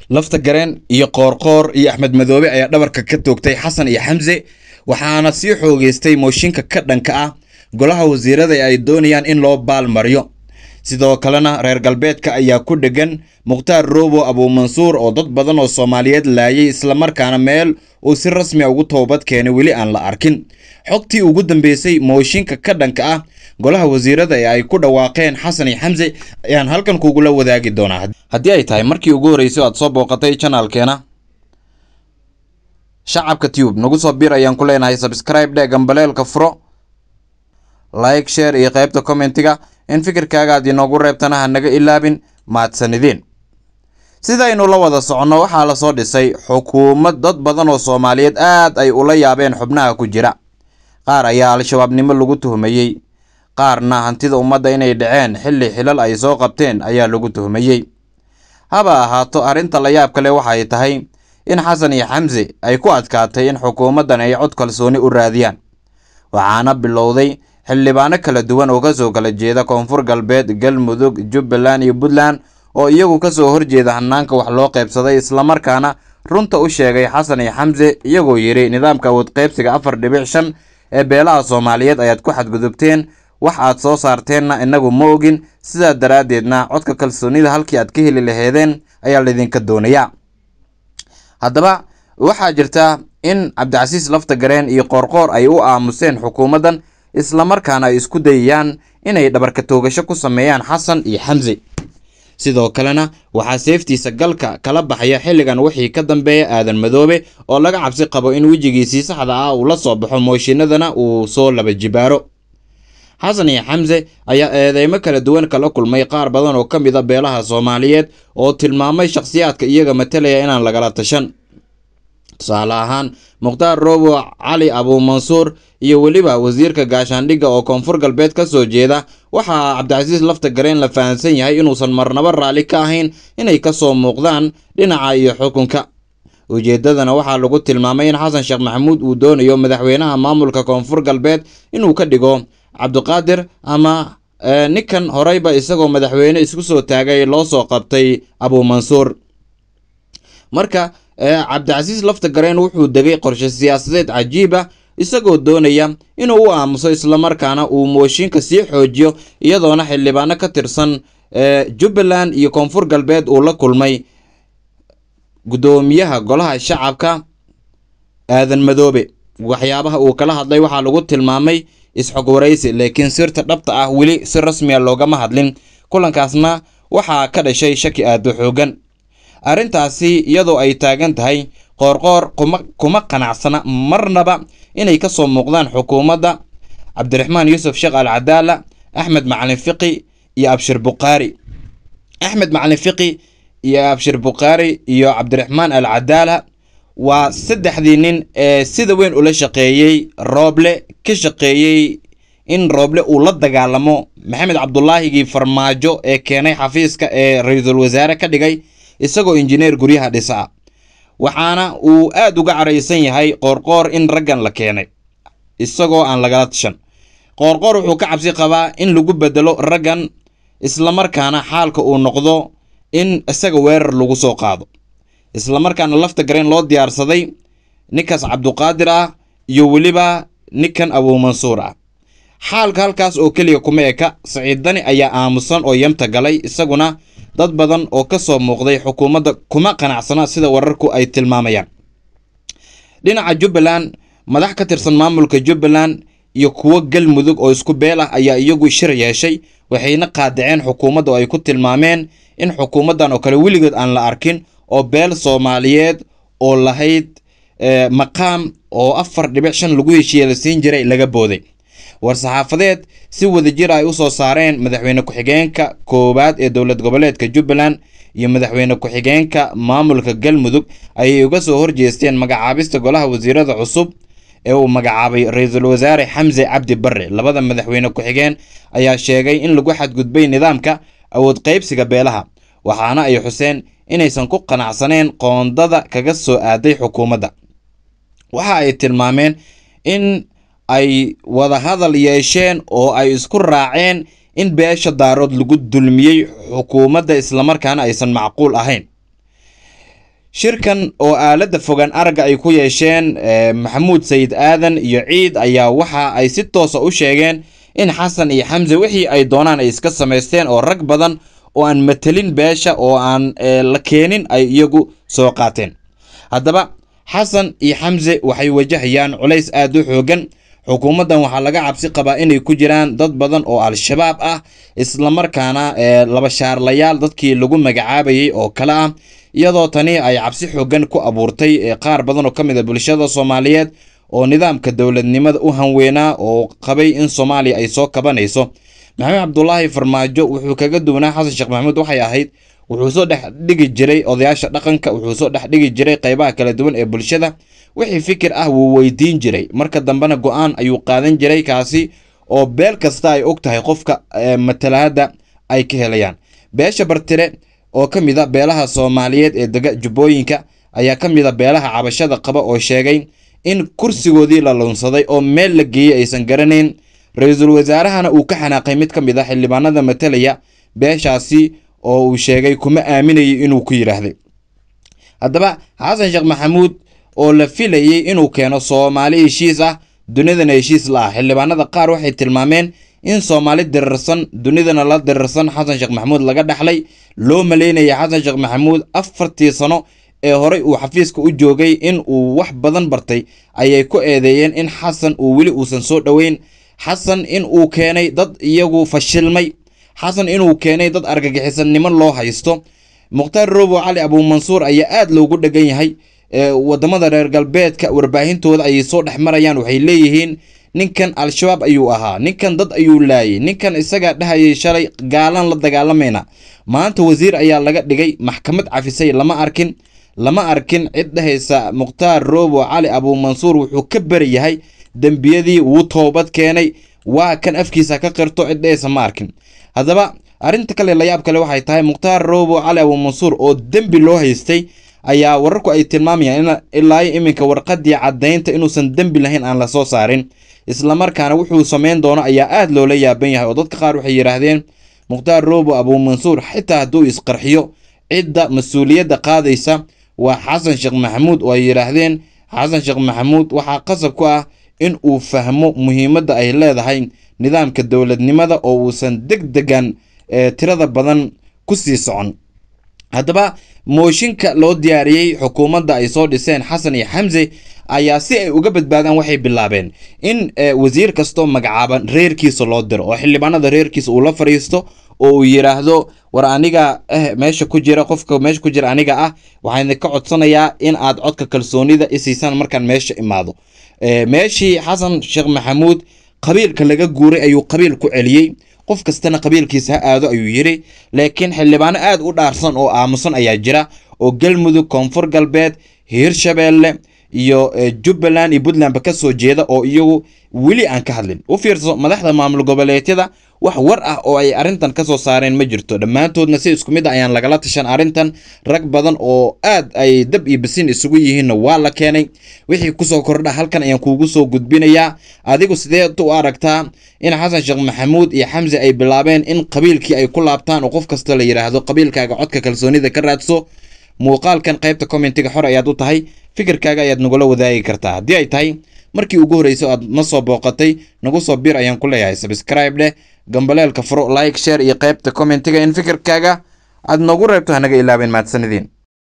lafta gareen iyo qoorqoor iyo axmed madoobe ayaa dhabarka ka toogtay xasan iyo xamse waxaana sii xoogeystay mooshinka ka dhanka ah golaha wasiirada ee ay doonayaan in loo baalmariyo sidoo kalena reer galbeedka ayaa ku dhegan mukhtaar roobo abuumansuur oo dad badan oo soomaaliyeed laayay islamarkaana meel uu si rasmi a ugu toobad keenay weli aan la arkin xogtii ugu dambeysay mooshinka ka dhanka ah golaha wasiirada ee ay ku dhawaaqeen xasan iyo xamse ayaan halkan kugula wadaagi doonaa haddii ay tahay markii ugu horreysay aad soo booqatay janaalkeena shacabka tube nagu soo bir ayaan ku leenahay subscribe dhe gambaleelka furo like share iyo qaybta commentiga in fikirkaaga aad inoogu reebtana ha naga ilaabin mahadsanideen sidaynu la wada soconno waxaa lasoo dhisay xukuumad dad badan oo soomaaliyeed aad ay ula yaabeen xubnaha ku jira qaar ayaa al-shabaabnimo lagu tuhmayey qaarna hantida ummadda inay dhaceen xilli xilal ay soo qabteen ayaa lagu tuhmayey haba ahaato arrinta la yaab kale waxay tahay in xasan iyo xamse ay ku adkaatay in xukuumaddan ay cod kalsooni u raadiyaan waxaana bilowday xildhibaano kala duwan oo kasoo kala jeeda koonfur galbeed galmudug jubbaland iyo puntland oo iyagu kasoo horjeeda hanaanka wax loo qaybsaday islamarkaana runta u sheegay xasan iyo xamse iyagoo yidhi nidaamka awood qaybsiga afar dhibic shan ee beelaha soomaaliyeed ayaad ku xadgudubteen wax aad soo saarteenna inagu ma ogin sidaa daraaddeedna codka kalsoonida halkii aad ka heli laheedeen ayaa laydinka doonayaa haddaba waxaa jirta in cabdicasiis lafta gareen iyo qoorqoor ay u aamuseen xukuumaddan islamarkaana ay isku dayayaan inay dhabarka toogasho ku sameeyaan xasan iyo xamse sidoo kalena waxaa seeftiisa galka kala baxaya xilligan wixii ka dambeeya aadan madoobe oo laga cabsi qabo in wejigiisii saxda ah uu la soo baxo mooshinadana uu soo laba jibaaro xasan iyo xamse ayaa eedeymo kala duwan kala kulmay qaar badan oo ka mid a beelaha soomaaliyeed oo tilmaamay shakhsiyaadka iyaga matalaya inaan lagala tashan tusaale ahaan mukhtaar roobo cali abuumansuur iyo weliba wasiirka gaashaandhigga oo koonfur galbeed ka soo jeeda waxaa cabdicasiis lafta gareen la fahamsan yahay inuusan marnabo raalli ka ahayn inay kasoo muuqdaan dhinaca iyo xukunka ujeeddadana waxaa lagu tilmaamay in xasan sheekh maxamuud uu doonayo madaxweynaha maamulka koonfur galbeed inuu ka dhigo cabdiqaadir ama ninkan horeyba isagoo madaxweyne isku soo taagay loo soo qabtay abuumansuur marka cabdicasiis lafta gareen wuxuu degay qorshe siyaasadeed cajiib ah isagoo doonaya inuu u aamuso islamarkaana uu mooshinka sii xoojiyo iyadoona xildhibaano ka tirsan jubbaland iyo koonfur galbeed uu la kulmay guddoomiyaha golaha shacabka aadan madoobe waxyaabaha uu kala hadlay waxaa lagu tilmaamay isxog waraysi laakiin sirta dhabta ah weli si rasmiya loogama hadlin kulankaasna waxaa ka dhashay shaki aada u xoogan arrintaasi iyadoo ay taagan tahay qoorqoor kuma kuma qanacsana marnaba inay ka soo muuqdaan xukuumadda cabdiraxmaan yuusuf sheekh al cadaala axmed macalin fiqi iyo abshir bukhaari axmed macalin fiqi iyo abshir bukhaari iyo cabdiraxmaan al cadaala waa saddexdii nin ee sida weyn ula shaqeeyey rooble ka shaqeeyey in rooble uu la dagaalamo maxamed cabdulaahigii farmaajo ee keenay xafiiska ee ra-iisul wasaare ka dhigay isagoo injineer guryaha dhisa waxaana uu aada uga caraysan yahay qoorqoor in raggan la keenay isagoo aan lagala tashan qoorqoor wuxuu ka cabsi qabaa in lagu bedelo raggan islamarkaana xaalka uu noqdo in isaga weerar lagu soo qaado islamarkaana lafta gareen loo diyaarsaday ninkaas cabduqaadir ah iyo weliba ninkan abuumansuur ah xaalka halkaas oo keliya kuma eka saciiddani ayaa aamusan oo yamta galay isaguna dad badan oo ka soo muuqday xukuumadda kuma qanacsana sida wararku ay tilmaamayaan dhinaca jubbaland madax ka tirsan maamulka jubbaland iyo kuwo galmudug oo isku beel ah ayaa iyagu shir yeeshay waxayna qaadaceen xukuumadda oo ay ku tilmaameen in xukuumaddan oo kale weligood aan la arkin oo beel soomaaliyeed oo lahayd maqaam oo afar dhibic shan lagu heshiiye la siin jiray laga booday war-saxaafadeed si wadajir ay u soo saareen madaxweyne ku-xigeenka koowaad ee dowlad goboleedka jubbaland iyo madaxweyne ku-xigeenka maamulka galmudug ayay uga soo horjeesteen magacaabista golaha wasiirada cusub ee uu magacaabay ra-iisul wasaare xamse cabdi barre labada madaxweyne ku-xigeen ayaa sheegay in lagu xadgudbay nidaamka awood qaybsiga beelaha waxaana ay xuseen inaysan ku qanacsaneen qoondada kaga soo aaday xukuumadda waxa ay tilmaameen in ay wada hadal yeesheen oo ay isku raaceen in beesha daarood lagu dulmiyey xukuumadda islamarkaana aysan macquul ahayn shirkan oo aaladda fogaan aragga ay ku yeesheen maxamuud sayid aadan iyo ciid ayaa waxa ay si toosa u sheegeen in xasan iyo xamse wixii ay doonaan ay iska samaysteen oo rag badan oo aan matelin beesha oo aan la keenin ay iyagu soo qaateen haddaba xasan iyo xamse waxay wajahayaan culays aada u xoogan xukuumaddan waxaa laga cabsi qabaa inay ku jiraan dad badan oo al-shabaab ah islamarkaana laba shaarlayaal dadkii lagu magacaabayay oo kale ah iyadoo tani ay cabsi xoogan ku abuurtay qaar badan oo ka mid a bulshada soomaaliyeed oo nidaamka dowladnimada u hanweynaa oo qabay in soomaaliya ay soo kabanayso maxamed cabdulaahi farmaajo wuxuu kaga duwanaa xasan sheekh maxamuud waxay ahayd wuxuu soo dhex dhigi jiray odayaasha dhaqanka wuxuu soo dhex dhigi jiray qeybaha kala duwan ee bulshada wixii fikir ah wuu weydiin jiray marka dambena go-aan ayuu qaadan jiray kaasi oo beel kasta ay og tahay qofka matalahadda ay ka helayaan beesha bartire oo ka mid a beelaha soomaaliyeed ee dega jubbooyinka ayaa ka mid a beelaha cabashada qaba oo sheegay in kursigoodii la lunsaday oo meel la geeyey aysan garanayn ra-iisul wasaarahana uu ka xanaaqay mid ka mid a xildhibaanada matalaya beeshaasi oo uu sheegay kuma aaminayay inuu ku yidhaahday haddaba xasan sheekh maxamuud oo la filayey inuu keeno soomaali heshiis ah dunidana heshiis la ah xildhibaanada qaar waxay tilmaameen in soomaali dirirsan dunidana la dirirsan xasan sheekh maxamuud laga dhaxlay loo maleynaya xasan sheekh maxamuud afartii sano ee horey uu xafiiska u joogay in uu wax badan bartay ayay ku eedeeyeen in xasan uu weli uusan soo dhoweyn xasan in uu keenay dad iyagu fashilmay xasan inuu keenay dad argagixisannimo loo haysto mukhtaar robo cali abuumansuur ayaa aada loogu dhegan yahay wadamada reer galbeedka warbaahintooda ayay soo dhex marayaan waxay leeyihiin ninkan al-shabaab ayuu ahaa ninkan dad ayuu laayay ninkan isagaa dhahayay shalay gaalaan la dagaalamayna maanta wasiir ayaa laga dhigay maxkamad cafisay lama arkin lama arkin cid dhahaysa mukhtaar robo cali abuumansuur wuxuu ka beri yahay dembiyadii wuu toobad keenay waa kan afkiisa ka qirto cid dhahaysa ma arkin haddaba arrinta kale layaab kale waxay tahay mukhtaar robo cali abuumansuur oo dembi loo haystay ayaa wararku ay tilmaamayaan in ilaa iminka warqadii caddaynta inuusan dembi lahayn aan la soo saarin islamarkaana wuxuu samayn doono ayaa aada loola yaaban yahay oo dadka qaar waxay yidhaahdeen mukhtaar robo abuumansuur xitaa hadduu isqarxiyo cidda mas-uuliyadda qaadaysa waa xasan sheekh maxamuud oo ay yidhaahdeen xasan sheekh maxamuud waxaa qasab ku ah in uu fahmo muhiimadda ay leedahay nidaamka dowladnimada oo uusan deg degan tirada badan ku sii socon haddaba mooshinka loo diyaariyey xukuumadda ay soo dhiseen xasan iyo xamse ayaa si ay uga badbaadaan waxay bilaabeen in wasiir kastoo magacaaban reerkiisa loo diro oo xildhibaanada reerkiisa uu la fadhiisto oo uu yidhaahdo war aniga eh meesha ku jira qofka meesha ku jira aniga ah waxaan ka codsanayaa in aad codka kalsoonida isiisaan markaan meesha imaado meeshii xasan sheekh maxamuud qabiilka laga guuray ayuu qabiil ku celiyey qof kastana qabiilkiisa ha aado ayuu yidhi laakiin xildhibaano aada u dhaarsan oo aamusan ayaa jira oo galmudug koonfur galbeed hiirshabeelle iyo jubbaland iyo puntlandba ka soo jeeda oo iyagu weli aan ka hadlin u fiirso madaxda maamul goboleedyada wax war ah oo ay arrintan ka soo saareen ma jirto dhammaantoodna si isku mid a ayaan lagala tashan arrintan rag badan oo aad ay dab iyo basin isugu yihiinna waa la keenay wixii kusoo kordha halkan ayaan kuugu soo gudbinayaa adigu sideed u aragtaa in xasan sheekh maxamuud iyo xamse ay bilaabeen in qabiilkii ay ku laabtaan oo qof kasta la yidhaahdo qabiilkaaga codka kalsoonida ka raadso muuqaalkan qaybta commentiga xor ayaad u tahay fikirkaaga ayaad nagula wadaagi kartaa haddii ay tahay markii ugu horreysay aad ma soo booqatay nagu soo bir ayaan ku leeyahay sabscribe dheh gambaleelka furo like share iyo qaybta commentiga in fikirkaaga aad noogu reebto hanaga ilaabeen mahadsanidin